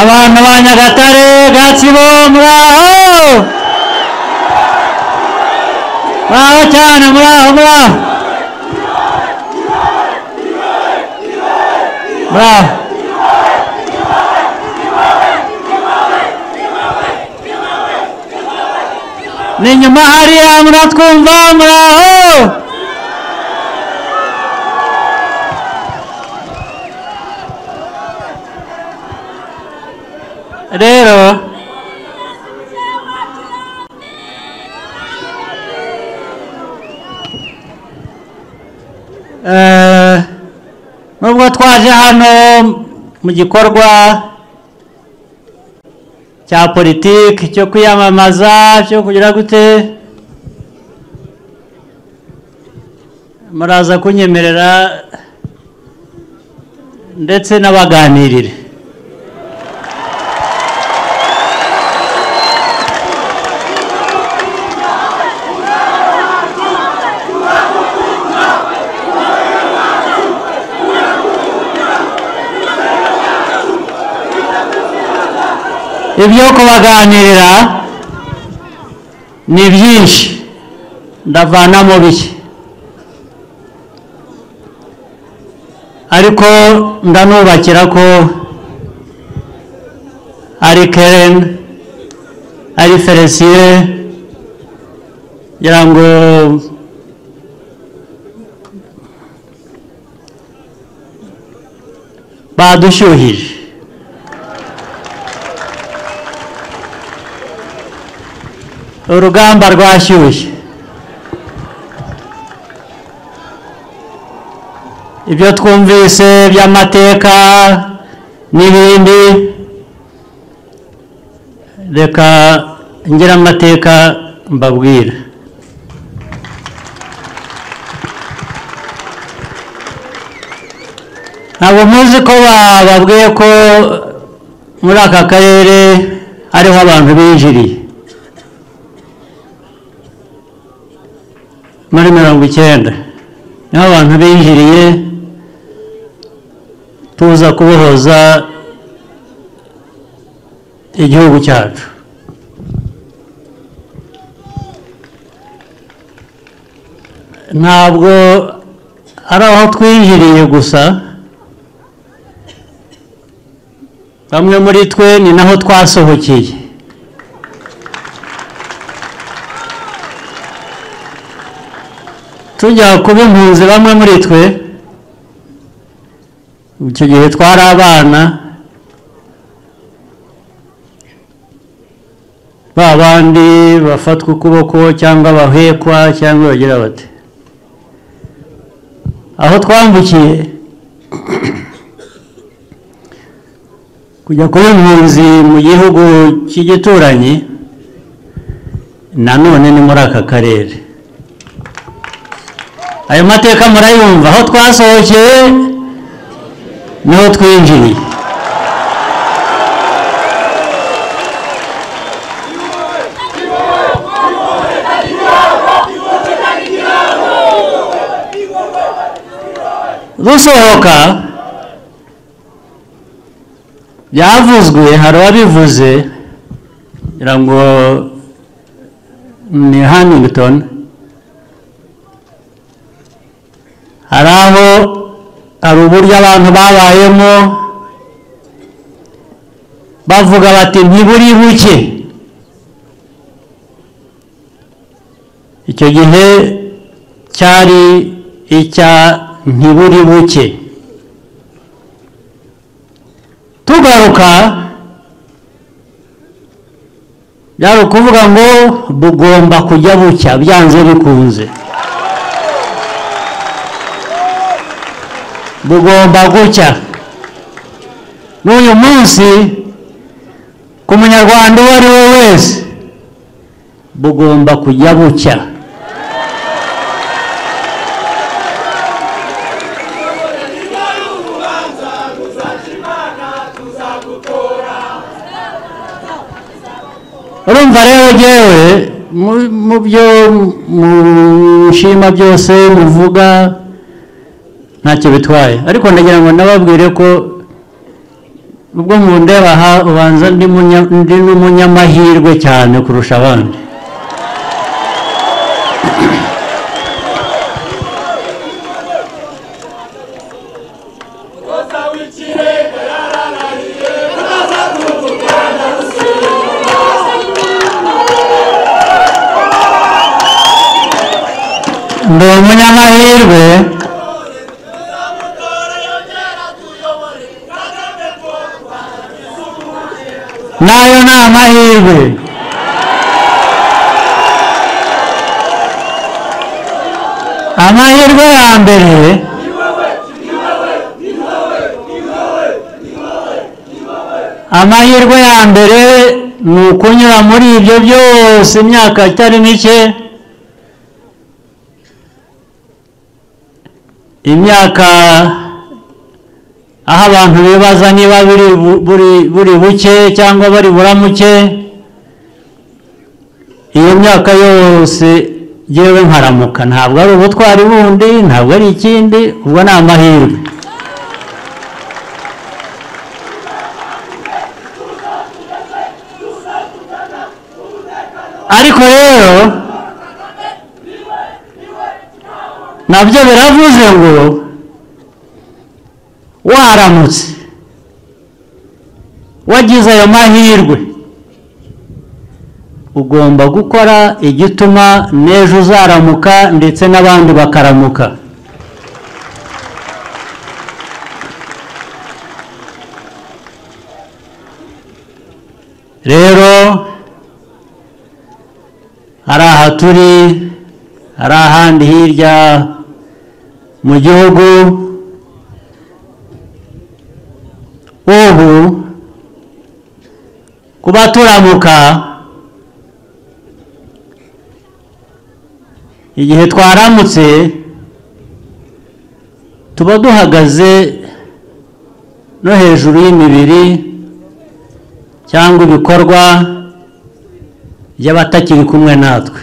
Abantu ba Nyagatare bwa muraho muraho cyane muraho muraho muraho ni inyuma hariya muratwumva muraho rero eh, nubwo twaje hano mu gikorwa cya politiki cyo kwiyamamaza cyo kugira gute muraza kunyemerera ndetse n'abaganirire ibyo kubaganirira ni byinshi ndavana mu bike ariko ndanubakira ko ari keren ari felicien ngira ngo badushyuhije urugamba rwashyushye ibyo twumvise by'amateka n'ibindi reka ngira amateka mbabwira ntabwo muzi ko bababwiye ko muri aka karere hariho abantu binjiriye muri mirongo icyenda niho abantu binjiriye tuza kubohoza igihugu cyacu ntabwo ari aho twinjiriye gusa bamwe muri twe ni naho twasohokeye tujya kuba impunzi bamwe muri twe icyo gihe twari abana ba bandi bafatwa ukuboko cyangwa bahekwa cyangwa bagira bati aho twambukiye kujya kuba impunzi mu gihugu cy'igituranyi nanone ni muri aka karere ayo mateka murayumva aho twasohokeye niho twinjiriye dusohoka byavuzwe hari uwabivuze ngira ngo ni hanington hari aho hari uburyo abantu babayemo bavuga bati ntiburi buke icyo gihe cyari icya ntiburi buke tugaruka byari ukuvuga ngo bugomba kujya bucya byanze bikunze bugomba gucya n'uyu munsi ku munyarwanda uwo ari we wese bugomba kujya bucya urumva rero yewe mu- mu byo mushima byose muvuga ntacyo bitwaye ariko ndagira ngo nababwire ko ubwo mundeba aha ubanza ndi munya- ndi n'umunyamahirwe cyane kurusha abandi ndi umunyamahirwe nayo ni amahirwe amahirwe ya mbere amahirwe ya mbere ni ukunyura muri ibyo byose imyaka itari mike imyaka aho abantu bibaza niba buri bu- buri buri buke cyangwa bari buramuke iyo myaka yose yewe nkaramuka ntabwo ari ubutwari bundi ntabwo ari ikindi ubwo ni amahirwe ariko rero nabyo biravuze ngo waramutse wagize ayo mahirwe ugomba gukora igituma n'ejo uzaramuka ndetse n'abandi bakaramuka rero hari aha turi hari ahandi hirya mu gihugu ubu kuba turamuka igihe twaramutse tuba duhagaze no hejuru y'imibiri cyangwa ibikorwa by'abatakiri kumwe natwe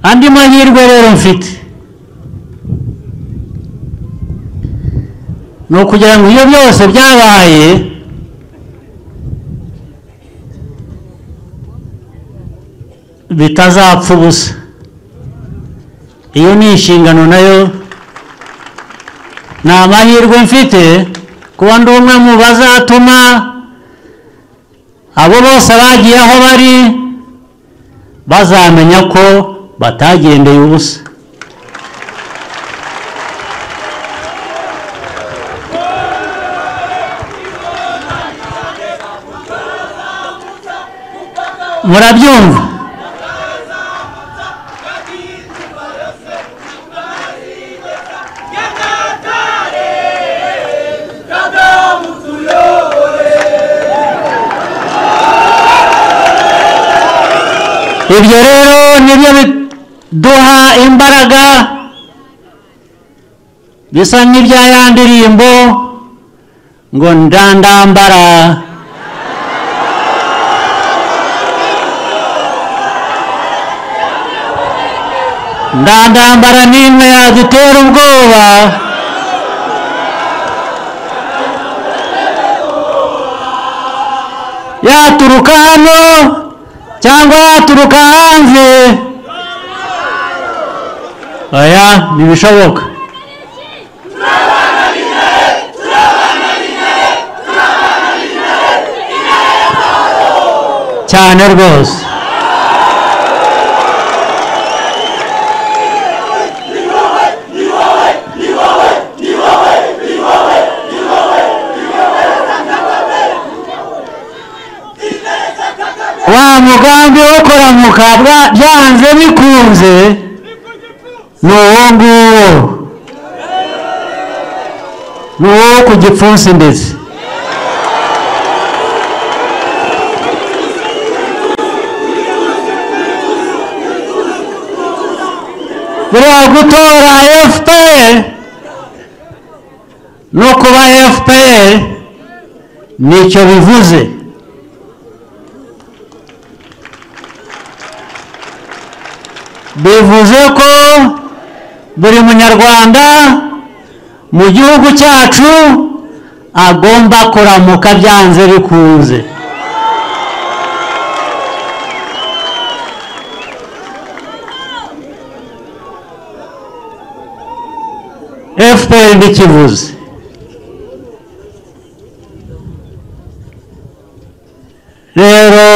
andi mahirwe rero mfite ni ukugira ngo iyo byose byabaye bitazapfa ubusa iyo ni inshingano nayo ni amahirwe mfite kuba ndi umwe mu bazatuma abo bose bagiye aho bari bazamenya ko batagendeye ubusa murabyumva ibyo rero nibyo biduha imbaraga bisa nk'ibya ya ndirimbo ngo ndandambara ndandambara ni imwe yadutera ubwoba yaturuka hano cyangwa yaturuka hanze oya ntibishoboka cyane rwose wa mugambi wo kuramuka bwa- byanze bikunze ni uwo nguwo ni uwo ku gipfunsi ndetse buriya gutora fpr no kuba fpr nicyo bivuze bivuze ko buri munyarwanda mu gihugu cyacu agomba kuramuka byanze bikunze fpr ntikivuze rero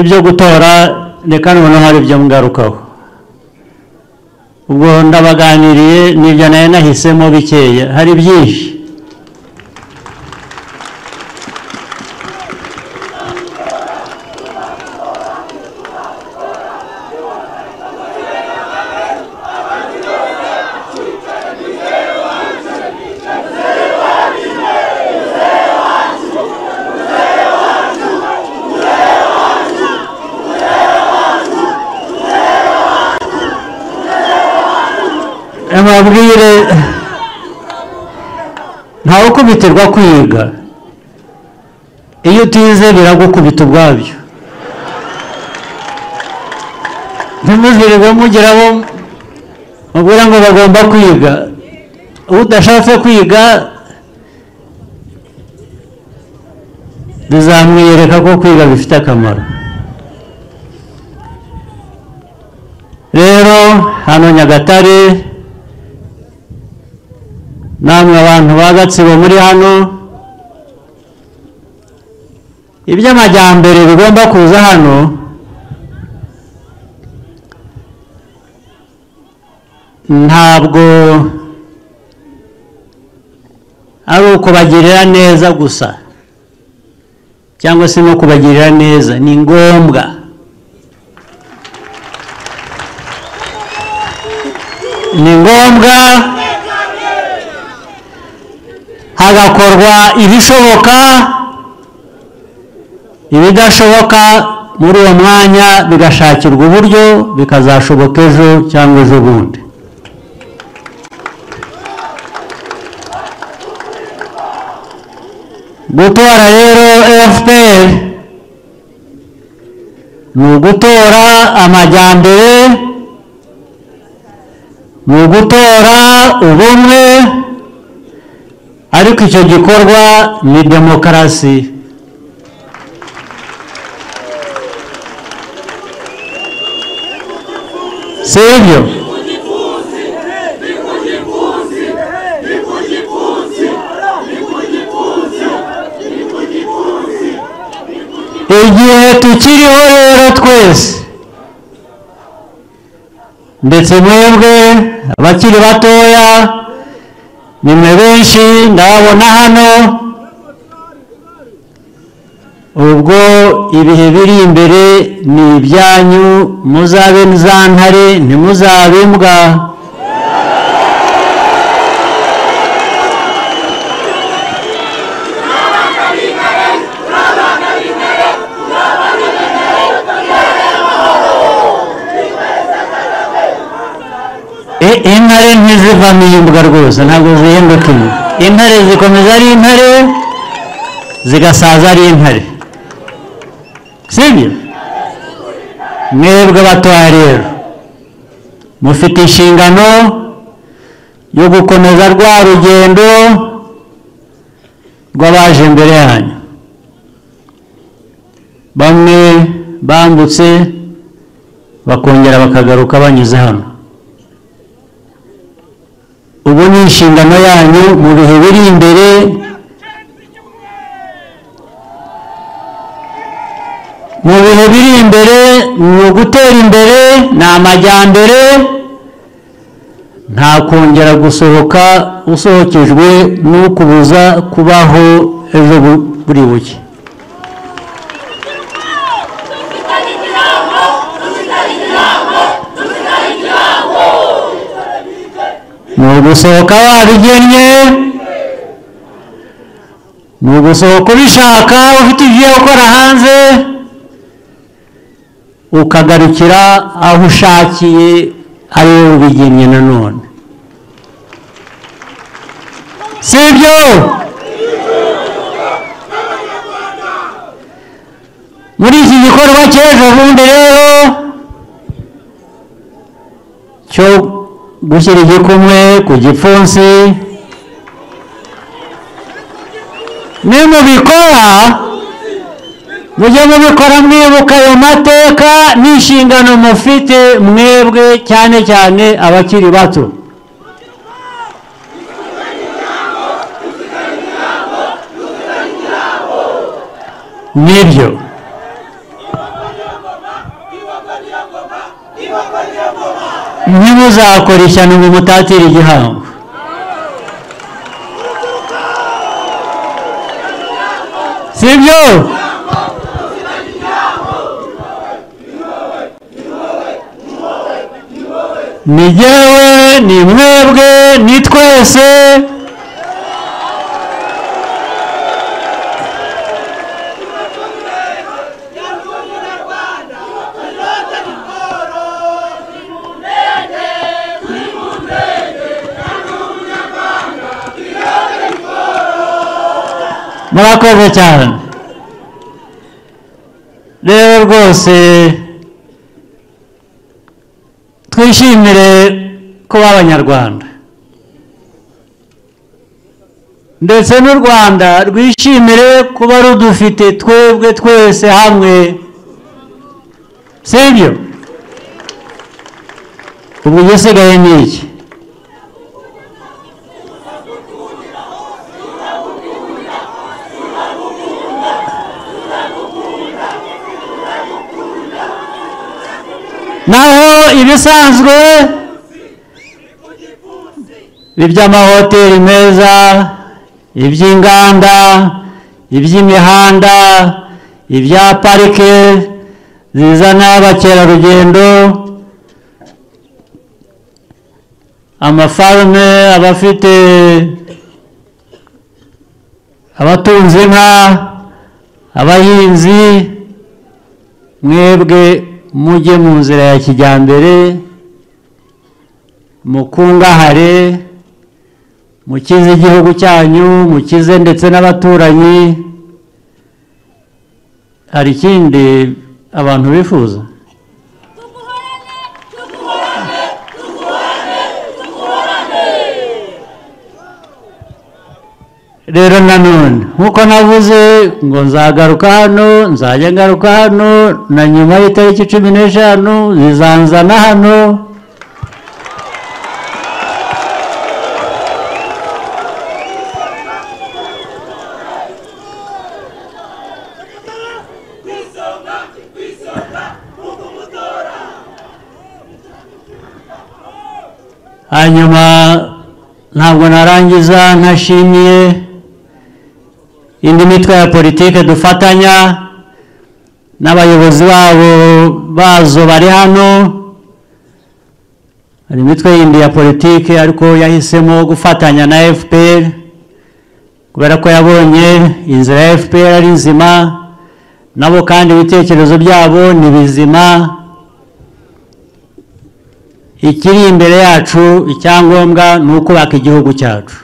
ibyo gutora reka noneho hari ibyo ngarukaho ubwo ndabaganiriye n'ibyo nayo nahisemo bikeya hari byinshi mabwire ntawe ukubitirwa kwiga iyo utize biragukubita ubwabyo ntimuzirirwe mugeraho mubwira ngo bagomba kwiga udashatse kwiga bizamwiyereka ko kwiga bifite akamaro rero hano nyagatare namwe abantu ba gatsibo muri hano iby'amajyambere bigomba kuza hano ntabwo ari ukubagirira neza gusa cyangwa se no kubagirira neza ni ngombwa ni ngombwa hagakorwa ibishoboka ibidashoboka muri uwo mwanya bigashakirwa uburyo bikazashoboka ejo cyangwa ejo bundi gutora rero fpr ni ugutora amajyambere ni ugutora ubumwe ariko icyo gikorwa ni demokarasi si ibyo igihe tukiriho rero twese ndetse mwebwe abakiri batoya nimwe benshi ndababona hano ubwo ibihe biri imbere ni ibyanyu muzabe za ntare ntimuzabe imbwa intare ntizivamo imbwa rwose ntabwo zihinduka imbwa intare zikomeza ari intare zigasaza ari intare sibyo mwebwe batoya rero mufite inshingano yo gukomeza rwa rugendo rw'abaje imbere yanyu bamwe bambutse bakongera bakagaruka banyuze hano ubu ni inshingano yanyu mu bihe biri imbere mu bihe biri imbere ni ugutera imbere ni amajyambere nta kongera gusohoka usohokejwe n'ukubuza kubaho ejo buri buke ni ugusohoka wabigennye ni ugusohoka ubishaka ufite ibyo gukora hanze ukagarukira aho ushakiye ari wowe ubigennye nanone si ibyo igikorwa cy'ejo bundi rero cyo gushyira igikumwe ku gipfunsi nimubikora mujye mubikora mwibuka ayo mateka n'inshingano mufite mwebwe cyane cyane abakiri bato nibyo ntimuzakora ishyano ngo mutatire igihango sibyo ni jyewe ni mwebwe ni twese murakoze cyane rero rwose twishimire kuba abanyarwanda ndetse n'u rwanda rwishimire kuba rudufite twebwe twese hamwe sibyo ubu igisigaye ni iki naho ibisanzwe iby'amahoteli meza iby'inganda iby'imihanda ibya parike zizana abakerarugendo amafarume abafite abatunze inka abahinzi mwebwe mujye mu nzira ya kijyambere mukungahare mukize igihugu cyanyu mukize ndetse n'abaturanyi hari ikindi abantu bifuza rero nanone nk'uko navuze ngo nzagaruka hano nzajya ngaruka hano na nyuma y'itariki cumi n'eshanu zizanzana hano hanyuma ntabwo narangiza ntashimiye indi mitwe ya politiki dufatanya n'abayobozi babo bazo bari hano hari imitwe yindi ya politiki ariko yahisemo gufatanya na fpr kubera ko yabonye inzira ya fpr ari nzima nabo kandi ibitekerezo byabo ni bizima ikiri imbere yacu icyangombwa ni ukubaka igihugu cyacu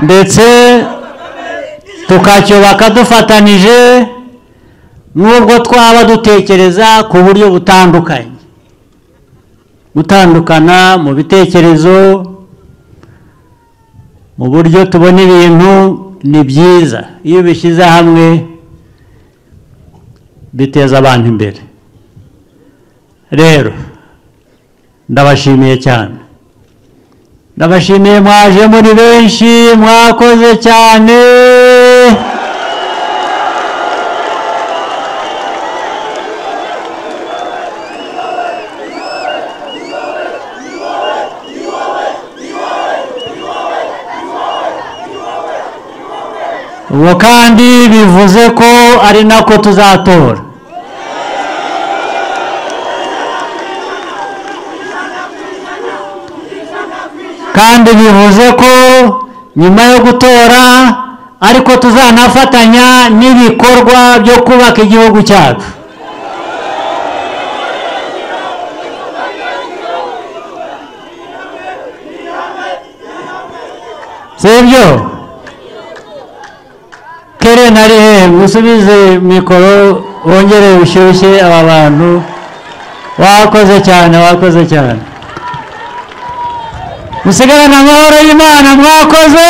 ndetse tukacyubaka dufatanije n'ubwo twaba dutekereza ku buryo butandukanye gutandukana mu bitekerezo mu buryo tubona ibintu ni byiza iyo ubishyize hamwe biteza abantu imbere rero ndabashimiye cyane ndabashimiye mwaje muri benshi mwakoze cyane ubu kandi bivuze ko ari nako tuzatora kandi bivuze ko nyuma yo gutora ariko tuzanafatanya n'ibikorwa byo kubaka igihugu cyacu sibyo kere nari he musubize mikoro wongere ushyushye aba bantu wakoze cyane wakoze cyane musigarane amahoro y'imana mwakoze